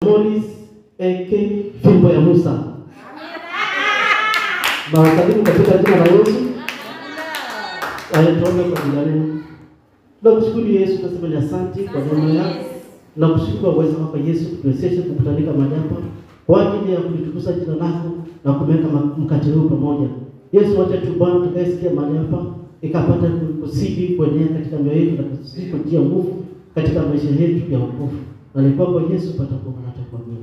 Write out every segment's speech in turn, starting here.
Morris AK Fimbo ya Musa. Nawasalimu katika jina la Yesu. Ayatoke kwa jina lenu. Nakushukuru Yesu, nasema ni asante kwa neema yako. Nakushukuru kwa uwezo wako Yesu, kutuwezesha kukutanika mahali hapa kwa ajili ya kulitukuza jina lako na kumweka ma- mkate huu pamoja. Yesu, wacha tu Bwana tukayesikia mahali hapa ikapata kusidi kuenea katika mioyo yetu na kusidi kutia nguvu katika maisha yetu ya wokovu. Na ni kwako Yesu patakuwa na takwamini.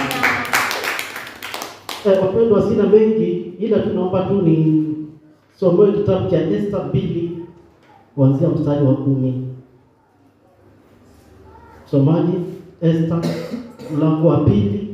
Eh, wapendwa, sina mengi ila tunaomba tu ni somoe kitabu cha Esta mbili kuanzia mstari wa kumi. Somaji Esta mlango wa pili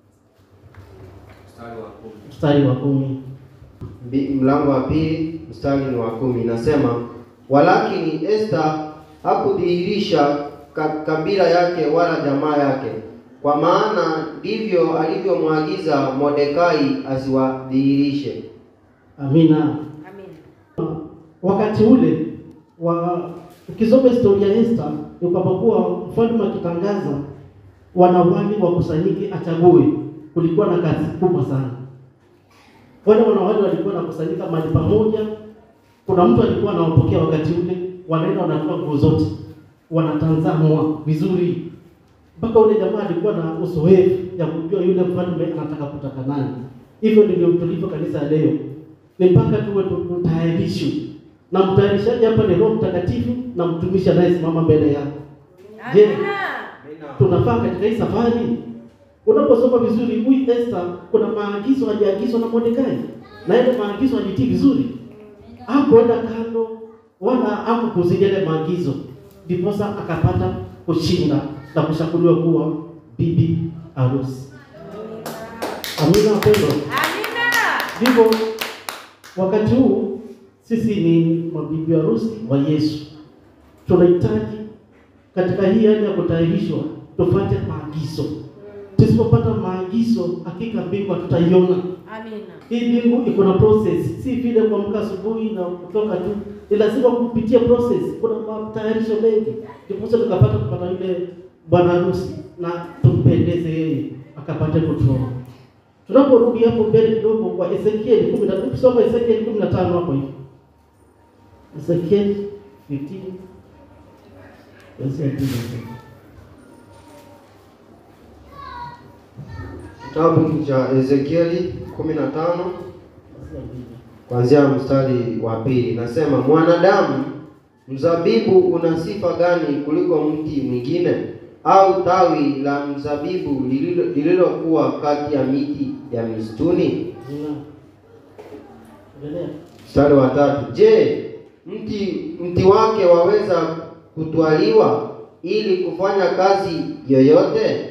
Mstari wa kumi. mstari wa kumi. Mbi- mlango wa pili mstari ni wa kumi inasema, walakini Esta hakudhihirisha ka, kabila yake wala jamaa yake, kwa maana ndivyo alivyomwagiza Mordekai asiwadhihirishe. Amina. Wakati ule wa ukisoma historia ya Esta ni kwamba kuwa mfalme akitangaza wanawali wakusanyike achague, kulikuwa na kazi kubwa sana. Wale wanawali walikuwa wanakusanyika mahali pamoja. Kuna mtu alikuwa anawapokea wakati ule, wanaenda wanatoa nguo zote, wanatazamwa vizuri, mpaka ule jamaa alikuwa na uzoefu ya kujua yule mfalme anataka kutaka nani. Hivyo ndivyo tulivyo kanisa ya leo, ni mpaka tuwe tutayarishwe, na mtayarishaji hapa ni Roho Mtakatifu na mtumishi anayesimama mbele yako. Je, tunafaa katika hii safari? Unaposoma vizuri, huyu Esther kuna maagizo aliagizwa na Mordekai, na ile maagizo alitii vizuri, hakuenda kando wala hakukuzidi yale maagizo, ndiposa akapata kushinda na kushakuliwa kuwa bibi harusi. Amina wapendwa. Ndivyo wakati huu sisi ni mabibi harusi wa Yesu, tunahitaji katika hii hali ya kutayarishwa tufuate maagizo. Tusipopata maagizo, hakika mbingu hatutaiona. Hii mbingu iko na process, si vile kuamka asubuhi na kutoka tu, ni lazima kupitia process. Kuna matayarisho mengi, ndiposa tukapata kupata yule bwana harusi na tumpendeze yeye, akapate kutuoa. Tunaporudi hapo mbele kidogo kwa Ezekieli kumi na kusoma Ezekieli kumi na tano hapo hivi, Ezekieli 15 kuanzia kumi na tano. Kitabu cha Ezekieli 15 Kuanzia mbili. kuanzia mstari wa pili nasema, mwanadamu, mzabibu una sifa gani kuliko mti mwingine, au tawi la mzabibu lililo- lililokuwa kati ya miti ya misituni? Zina. Endelea. Mstari wa tatu, je, mti mti wake waweza kutwaliwa ili kufanya kazi yoyote?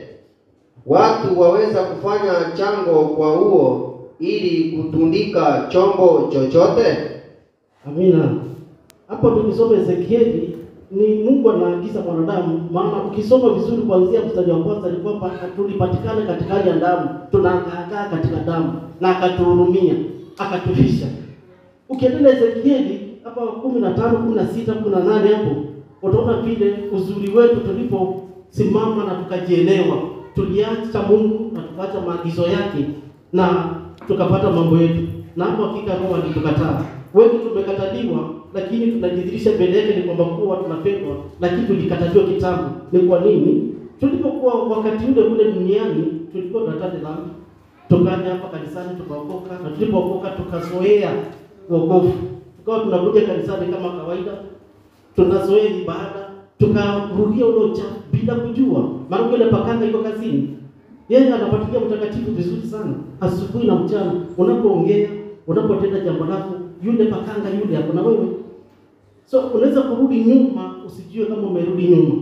Watu waweza kufanya chango kwa huo ili kutundika chombo chochote? Amina. Hapo tukisoma Ezekieli ni Mungu anaagiza mwanadamu, maana ukisoma vizuri kuanzia mstari wa kwanza ni kwamba tulipatikana katika hali ya damu, tunaangaa katika damu na akatuhurumia, akatufisha. Ukiendelea Ezekieli hapa kumi na tano, kumi na sita, kumi na nane hapo utaona vile uzuri wetu tuliposimama na tukajielewa, tuliacha Mungu na tukaacha maagizo yake na tukapata mambo yetu, na hapo hakika Roho alitukataa. Wengi tumekataliwa, lakini tunajidhihirisha mbele yake ni kwamba kuwa tunapendwa, lakini tulikataliwa kitambo. Ni kwa nini? Tulipokuwa wakati ule ule duniani tulikuwa tunataka dhambi, tukaja hapa kanisani tukaokoka, na tulipookoka tukazoea wokovu, tukawa tunakuja kanisani kama kawaida, tunazoea ibada, tukarudia ule uchafu bila kujua, maana yule pakanga iko kazini yeye anafuatilia mtakatifu vizuri sana, asubuhi na mchana. Unapoongea, unapotenda jambo lako, yule pakanga yule hapo na wewe. So unaweza kurudi nyuma, usijue kama umerudi nyuma,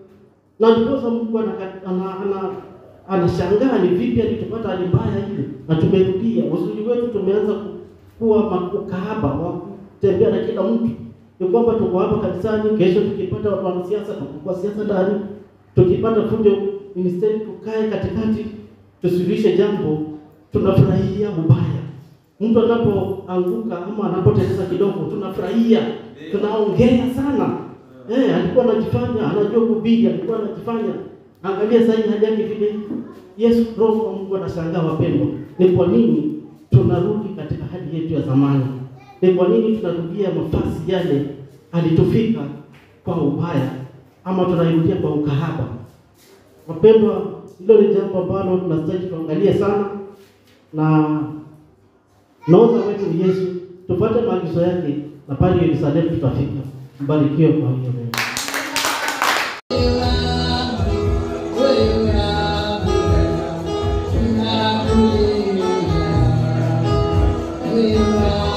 na ndiposa Mungu anaka- ana- ana- anashangaa ni vipi alitupata hali mbaya ile, na tumerudia. Uzuri wetu tumeanza ku- kuwa ma- ukahaba wa kutembea na kila mtu, ni kwamba tuko hapa kanisani, kesho tukipata watu wa siasa tuko siasa ndani, tukipata fujo ministeri tukae katikati tusuluhishe jambo, tunafurahia ubaya. Mtu anapoanguka ama anapoteleza kidogo, tunafurahia, tunaongea sana. Eh, alikuwa anajifanya anajua kuhubiri, alikuwa anajifanya. Angalia sasa hii hali yake vile, Yesu Roho wa Mungu anashangaa wapendwa, ni kwa nini tunarudi katika hali yetu ya zamani? Ni kwa nini tunarudia mafasi yale alitufika kwa ubaya, ama tunairudia kwa ukahaba? Wapendwa, hilo ni jambo ambalo tunastahili tuangalie sana, na naoza wetu ni Yesu, tupate maagizo yake na pale Yerusalemu tutafika. Mbarikiwe kwa hiyo neno. We are